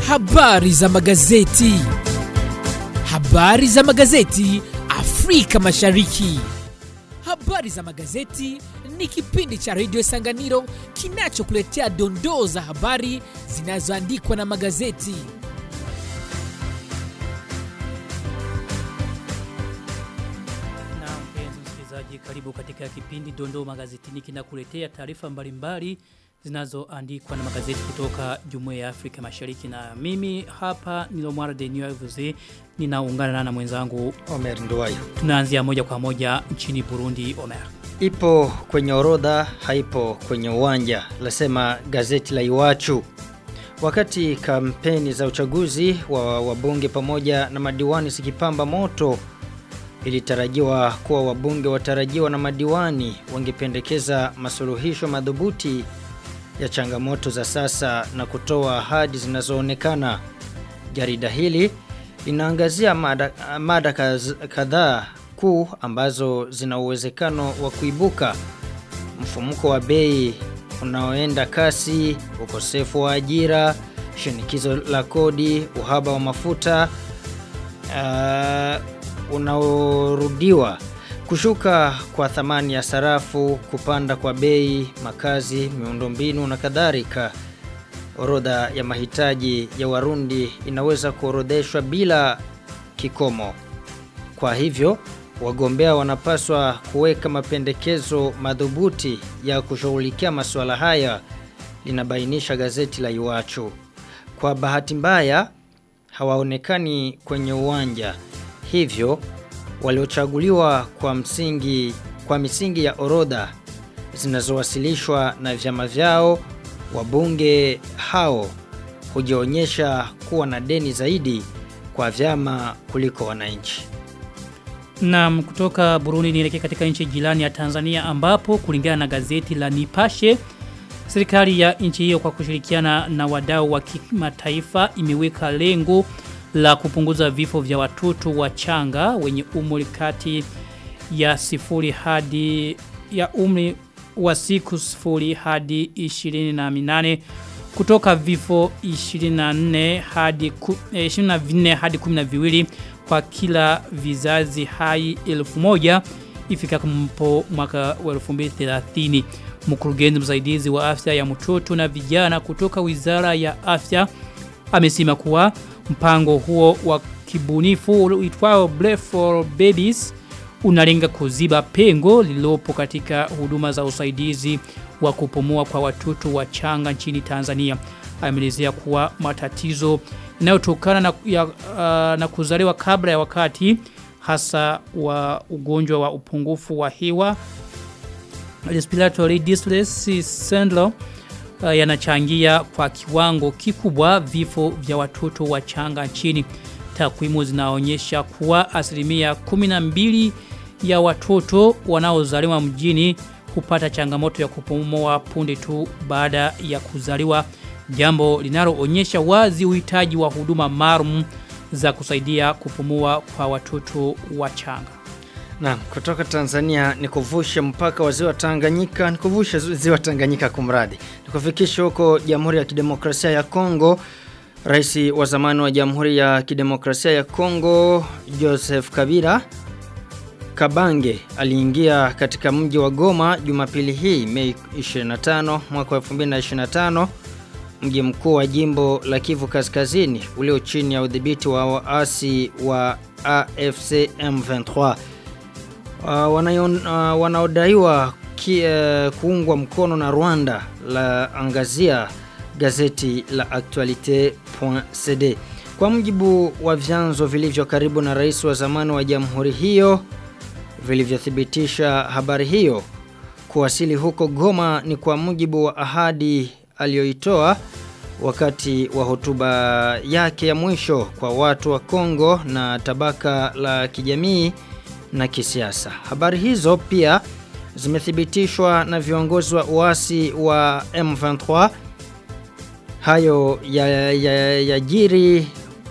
Habari za magazeti. Habari za magazeti Afrika Mashariki. Habari za magazeti ni kipindi cha redio Sanganiro kinachokuletea dondoo za habari zinazoandikwa na magazeti. Na mpenzi msikilizaji, karibu katika kipindi Dondoo Magazetini kinakuletea taarifa mbalimbali zinazoandikwa na magazeti kutoka Jumuiya ya Afrika Mashariki na mimi hapa Nilomwara Denio Vuze ninaungana na mwenzangu Omer Nduwayo. tunaanzia moja kwa moja nchini Burundi Omer. Ipo kwenye orodha, haipo kwenye uwanja, lasema gazeti la Iwachu. Wakati kampeni za uchaguzi wa wabunge pamoja na madiwani zikipamba moto, ilitarajiwa kuwa wabunge watarajiwa na madiwani wangependekeza masuluhisho madhubuti ya changamoto za sasa na kutoa ahadi zinazoonekana. Jarida hili linaangazia mada, mada kaz- kadhaa kuu ambazo zina uwezekano wa kuibuka mfumuko wa bei unaoenda kasi, ukosefu wa ajira, shinikizo la kodi, uhaba wa mafuta uh, unaorudiwa, kushuka kwa thamani ya sarafu, kupanda kwa bei, makazi, miundombinu na kadhalika. Orodha ya mahitaji ya Warundi inaweza kuorodheshwa bila kikomo. Kwa hivyo, wagombea wanapaswa kuweka mapendekezo madhubuti ya kushughulikia masuala haya, linabainisha gazeti la Iwachu. Kwa bahati mbaya, hawaonekani kwenye uwanja. Hivyo, waliochaguliwa kwa msingi kwa misingi ya orodha zinazowasilishwa na vyama vyao, wabunge hao hujionyesha kuwa na deni zaidi kwa vyama kuliko wananchi. Na kutoka Burundi nielekee katika nchi jirani ya Tanzania ambapo kulingana na gazeti la Nipashe serikali ya nchi hiyo kwa kushirikiana na wadau wa kimataifa imeweka lengo la kupunguza vifo vya watoto wachanga wenye umri kati ya sifuri hadi ya umri wa siku sifuri hadi 28 kutoka vifo 24 hadi ku- eh, 24 hadi 12 kwa kila vizazi hai 1000 ifikapo mwaka wa 2030 mkurugenzi msaidizi wa afya ya mtoto na vijana kutoka Wizara ya Afya amesema kuwa mpango huo wa kibunifu uitwao Breath for Babies unalenga kuziba pengo lililopo katika huduma za usaidizi wa kupumua kwa watoto wachanga nchini Tanzania. Ameelezea kuwa matatizo yanayotokana na, ya, uh, na kuzaliwa kabla ya wakati hasa wa ugonjwa wa upungufu wa hewa respiratory distress syndrome uh, yanachangia kwa kiwango kikubwa vifo vya watoto wachanga nchini. Takwimu zinaonyesha kuwa asilimia 12 ya watoto wanaozaliwa mjini hupata changamoto ya kupumua punde tu baada ya kuzaliwa, jambo linaloonyesha wazi uhitaji wa huduma maalum za kusaidia kupumua kwa watoto wachanga. Na kutoka Tanzania ni kuvusha mpaka wa ziwa Tanganyika, ni kuvusha ziwa Tanganyika kumradi. Ni kufikisha huko Jamhuri ya Kidemokrasia ya Kongo. Rais wa zamani wa Jamhuri ya Kidemokrasia ya Kongo Joseph Kabila Kabange aliingia katika mji wa Goma Jumapili hii Mei 25 mwaka wa 2025 mji mkuu wa jimbo la Kivu Kaskazini ulio chini ya udhibiti wa waasi wa AFC M23 uh, wanayon- uh, wanaodaiwa ki, uh, kuungwa mkono na Rwanda la angazia gazeti la actualite.cd kwa mujibu wa vyanzo vilivyo karibu na rais wa zamani wa jamhuri hiyo vilivyothibitisha habari hiyo kuwasili huko Goma ni kwa mujibu wa ahadi aliyoitoa wakati wa hotuba yake ya mwisho kwa watu wa Kongo na tabaka la kijamii na kisiasa. Habari hizo pia zimethibitishwa na viongozi wa uasi wa M23. Hayo yajiri ya, ya yajiri-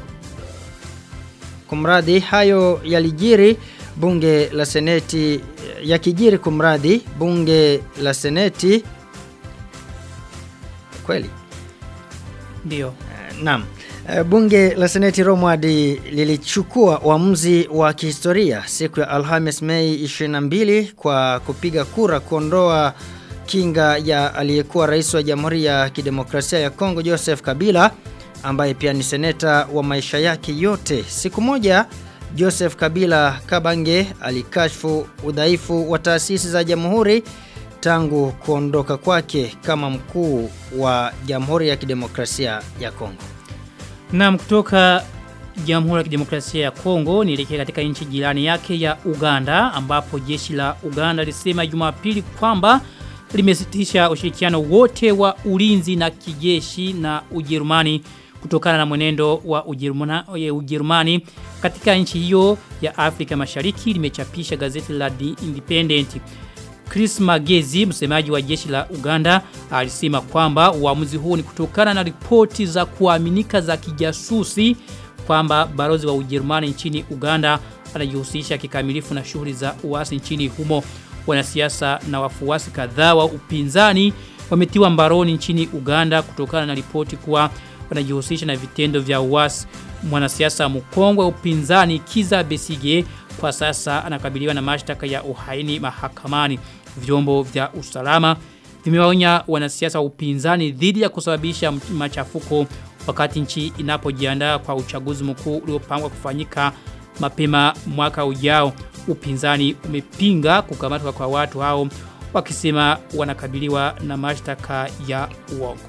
kumradhi hayo yalijiri bunge la seneti yakijiri kumradhi bunge la seneti kweli Ndio. Naam. Eh, Bunge la Seneti Romwadi lilichukua uamuzi wa kihistoria siku ya Alhamis Mei 22 kwa kupiga kura kuondoa kinga ya aliyekuwa rais wa Jamhuri ya Kidemokrasia ya Kongo Joseph Kabila ambaye pia ni seneta wa maisha yake yote. Siku moja Joseph Kabila Kabange alikashfu udhaifu wa taasisi za jamhuri tangu kuondoka kwake kama mkuu wa Jamhuri ya Kidemokrasia ya Kongo. Naam kutoka Jamhuri ya Kidemokrasia ya Kongo nielekea katika nchi jirani yake ya Uganda ambapo jeshi la Uganda lisema Jumapili kwamba limesitisha ushirikiano wote wa ulinzi na kijeshi na Ujerumani kutokana na mwenendo wa Ujerumana, Ujerumani katika nchi hiyo ya Afrika Mashariki limechapisha gazeti la The Independent. Chris Magezi, msemaji wa jeshi la Uganda, alisema kwamba uamuzi huu ni kutokana na ripoti za kuaminika za kijasusi kwamba balozi wa Ujerumani nchini Uganda anajihusisha kikamilifu na shughuli za uasi nchini humo. Wanasiasa na wafuasi kadhaa wa upinzani wametiwa mbaroni nchini Uganda kutokana na ripoti kuwa wanajihusisha na vitendo vya uasi. Mwanasiasa mkongwe wa upinzani Kiza Besige kwa sasa anakabiliwa na mashtaka ya uhaini mahakamani. Vyombo vya usalama vimewaonya wanasiasa wa upinzani dhidi ya kusababisha machafuko wakati nchi inapojiandaa kwa uchaguzi mkuu uliopangwa kufanyika mapema mwaka ujao. Upinzani umepinga kukamatwa kwa watu hao wakisema wanakabiliwa na mashtaka ya uongo.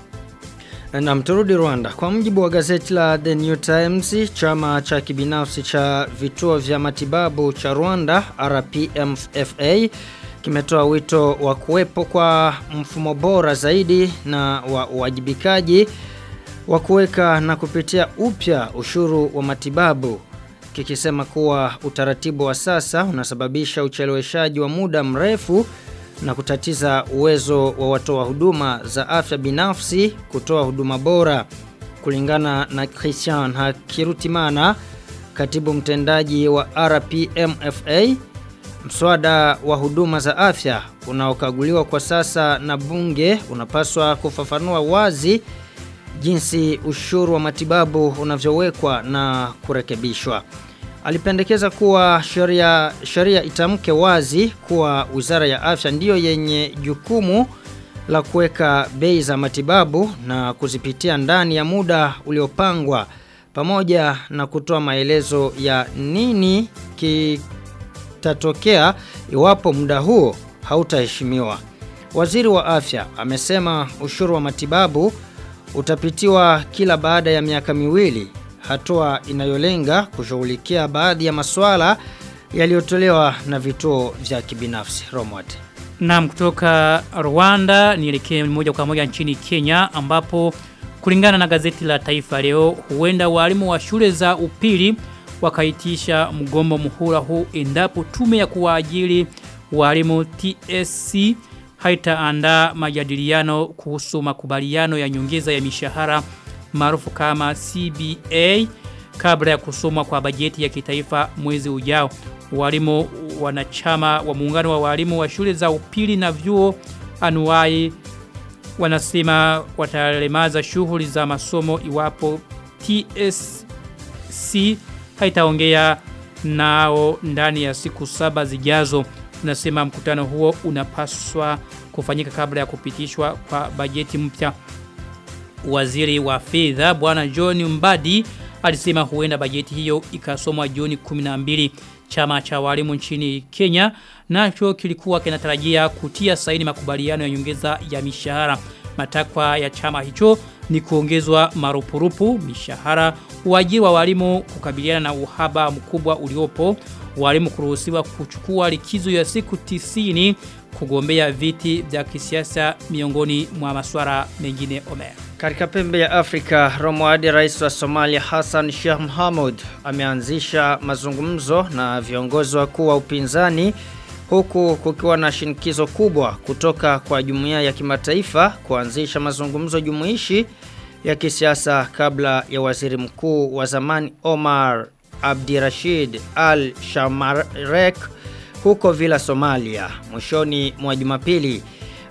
Na mturudi Rwanda. Kwa mjibu wa gazeti la The New Times, chama cha kibinafsi cha vituo vya matibabu cha Rwanda RPMFA kimetoa wito wa kuwepo kwa mfumo bora zaidi na wa uwajibikaji wa kuweka na kupitia upya ushuru wa matibabu kikisema kuwa utaratibu wa sasa unasababisha ucheleweshaji wa muda mrefu na kutatiza uwezo wa watoa huduma za afya binafsi kutoa huduma bora kulingana na Christian Hakirutimana katibu mtendaji wa RPMFA mswada wa huduma za afya unaokaguliwa kwa sasa na bunge unapaswa kufafanua wazi jinsi ushuru wa matibabu unavyowekwa na kurekebishwa alipendekeza kuwa sheria sheria itamke wazi kuwa Wizara ya Afya ndiyo yenye jukumu la kuweka bei za matibabu na kuzipitia ndani ya muda uliopangwa pamoja na kutoa maelezo ya nini kitatokea iwapo muda huo hautaheshimiwa. Waziri wa Afya amesema ushuru wa matibabu utapitiwa kila baada ya miaka miwili hatua inayolenga kushughulikia baadhi ya masuala yaliyotolewa na vituo vya kibinafsi. Romwat. Naam kutoka Rwanda nielekee moja kwa moja nchini Kenya ambapo kulingana na gazeti la Taifa leo huenda walimu wa shule za upili wakaitisha mgomo muhula huu endapo tume ya kuwaajiri walimu TSC haitaandaa majadiliano kuhusu makubaliano ya nyongeza ya mishahara maarufu kama CBA kabla ya kusomwa kwa bajeti ya kitaifa mwezi ujao. Walimu wanachama wa muungano wa walimu wa shule za upili na vyuo anuai wanasema watalemaza shughuli za masomo iwapo TSC haitaongea nao ndani ya siku saba zijazo. Nasema mkutano huo unapaswa kufanyika kabla ya kupitishwa kwa bajeti mpya. Waziri wa fedha bwana John Mbadi alisema huenda bajeti hiyo ikasomwa Juni 12 chama cha walimu nchini Kenya nacho kilikuwa kinatarajia kutia saini makubaliano ya nyongeza ya mishahara matakwa ya chama hicho ni kuongezwa marupurupu mishahara uajiri wa walimu kukabiliana na uhaba mkubwa uliopo walimu kuruhusiwa kuchukua likizo ya siku tisini kugombea viti vya kisiasa miongoni mwa masuala mengine Omer. Katika pembe ya Afrika, Romwadi rais wa Somalia Hassan Sheikh Mohamud ameanzisha mazungumzo na viongozi wakuu wa upinzani huku kukiwa na shinikizo kubwa kutoka kwa jumuiya ya kimataifa kuanzisha mazungumzo jumuishi ya kisiasa kabla ya waziri mkuu wa zamani Omar Abdirashid Al Shamarek huko Villa Somalia mwishoni mwa Jumapili.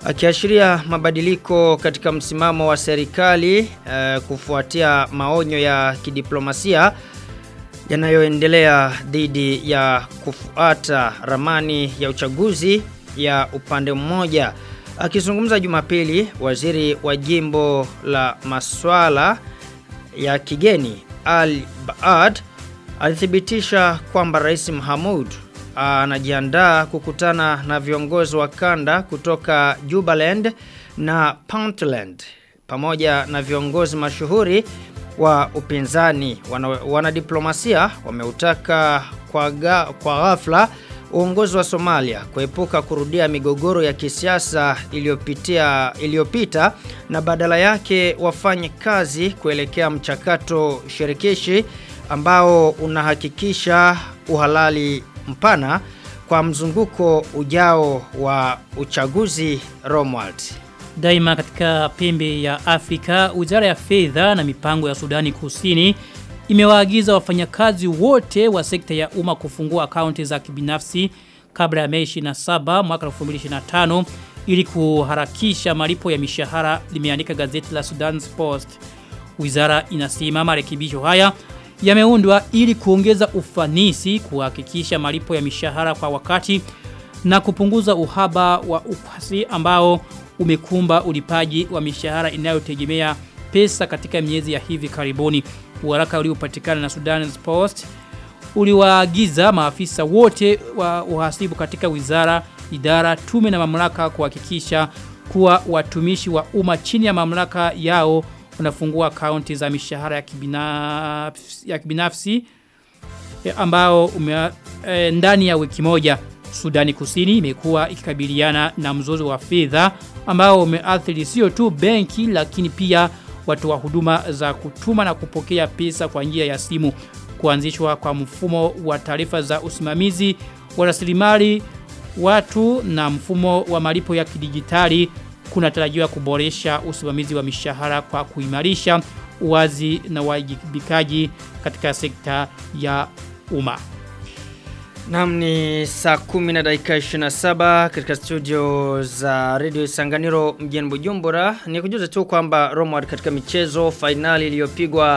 akiashiria mabadiliko katika msimamo wa serikali uh, kufuatia maonyo ya kidiplomasia yanayoendelea dhidi ya kufuata ramani ya uchaguzi ya upande mmoja. Akizungumza Jumapili, waziri wa jimbo la maswala ya kigeni Al Baad alithibitisha kwamba Rais Mahamud anajiandaa kukutana na viongozi wa kanda kutoka Jubaland na Puntland pamoja na viongozi mashuhuri wa upinzani wanadiplomasia wana wameutaka kwa, ga, kwa ghafla uongozi wa Somalia kuepuka kurudia migogoro ya kisiasa iliyopitia iliyopita na badala yake wafanye kazi kuelekea mchakato shirikishi ambao unahakikisha uhalali mpana kwa mzunguko ujao wa uchaguzi Romwald. Daima katika pembe ya Afrika, Wizara ya Fedha na Mipango ya Sudani Kusini imewaagiza wafanyakazi wote wa sekta ya umma kufungua akaunti za kibinafsi kabla ya Mei 27 mwaka 2025 ili kuharakisha malipo ya mishahara limeandika gazeti la Sudan Post. Wizara inasema marekebisho haya yameundwa ili kuongeza ufanisi kuhakikisha malipo ya mishahara kwa wakati na kupunguza uhaba wa ukwasi ambao umekumba ulipaji wa mishahara inayotegemea pesa katika miezi ya hivi karibuni. Waraka uliopatikana na Sudan Post uliwaagiza maafisa wote wa uhasibu katika wizara, idara, tume na mamlaka kuhakikisha kuwa watumishi wa umma chini ya mamlaka yao wanafungua akaunti za mishahara ya kibinafsi, ya kibinafsi ambao ume, e, ndani ya wiki moja Sudani Kusini imekuwa ikikabiliana na mzozo wa fedha ambao umeathiri sio tu benki lakini pia watu wa huduma za kutuma na kupokea pesa kwa njia ya simu. Kuanzishwa kwa mfumo wa taarifa za usimamizi wa rasilimali watu na mfumo wa malipo ya kidijitali kunatarajiwa kuboresha usimamizi wa mishahara kwa kuimarisha uwazi na wajibikaji katika sekta ya umma. Naam ni saa 10 na dakika 27 katika studio za Radio Isanganiro mjini Bujumbura. Ni kujuza tu kwamba Romward katika michezo finali iliyopigwa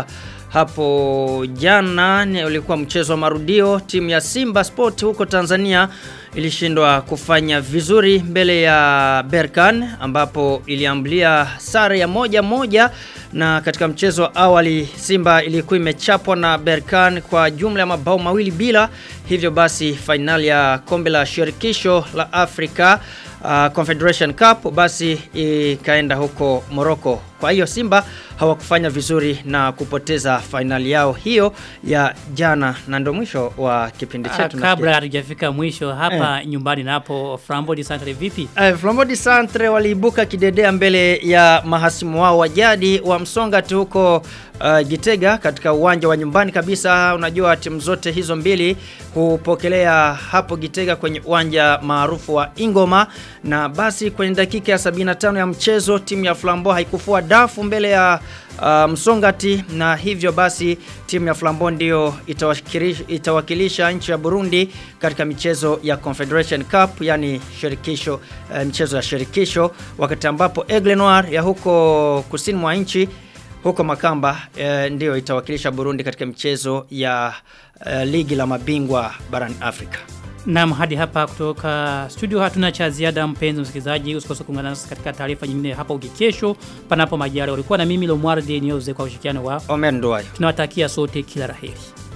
hapo jana ni ulikuwa mchezo wa marudio timu ya Simba Sport huko Tanzania ilishindwa kufanya vizuri mbele ya Berkan ambapo iliambulia sare ya moja moja na katika mchezo wa awali Simba ilikuwa imechapwa na Berkan kwa jumla ya mabao mawili bila hivyo basi fainali ya kombe la shirikisho la Afrika uh, Confederation Cup basi ikaenda huko Morocco. Kwa hiyo Simba hawakufanya vizuri na kupoteza fainali yao hiyo ya jana na ndo mwisho wa kipindi chetu. Kabla hatujafika mwisho hapa eh, nyumbani napo Flambeau de Centre vipi? Eh, Flambeau de Centre waliibuka kidedea mbele ya mahasimu wao wa jadi wa Msongati huko uh, Gitega katika uwanja wa nyumbani kabisa. Unajua timu zote hizo mbili hupokelea hapo Gitega kwenye uwanja maarufu wa Ingoma na basi kwenye dakika ya 75 ya mchezo timu ya Flambeau haikufua dafu mbele ya uh, Msongati na hivyo basi timu ya Flambeau ndio itawakilisha, itawakilisha nchi ya Burundi katika michezo ya Confederation Cup yani shirikisho uh, michezo ya shirikisho wakati ambapo Aigle Noir ya huko kusini mwa nchi huko Makamba e, ndio itawakilisha Burundi katika michezo ya e, ligi la mabingwa barani Afrika. Naam hadi hapa kutoka studio hatuna cha ziada mpenzi msikilizaji usikose kuungana nasi katika taarifa nyingine hapa ukikesho panapo majali walikuwa na mimi Lomwar de Nioze kwa ushirikiano wa Omer Nduwayo. Tunawatakia sote kila laheri.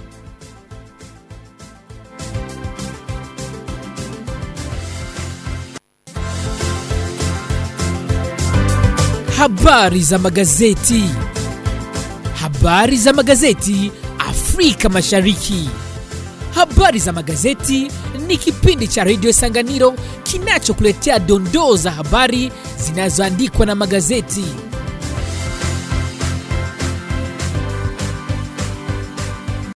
Habari za magazeti. Habari za magazeti Afrika Mashariki. Habari za magazeti ni kipindi cha Radio Sanganiro kinachokuletea dondoo za habari zinazoandikwa na magazeti.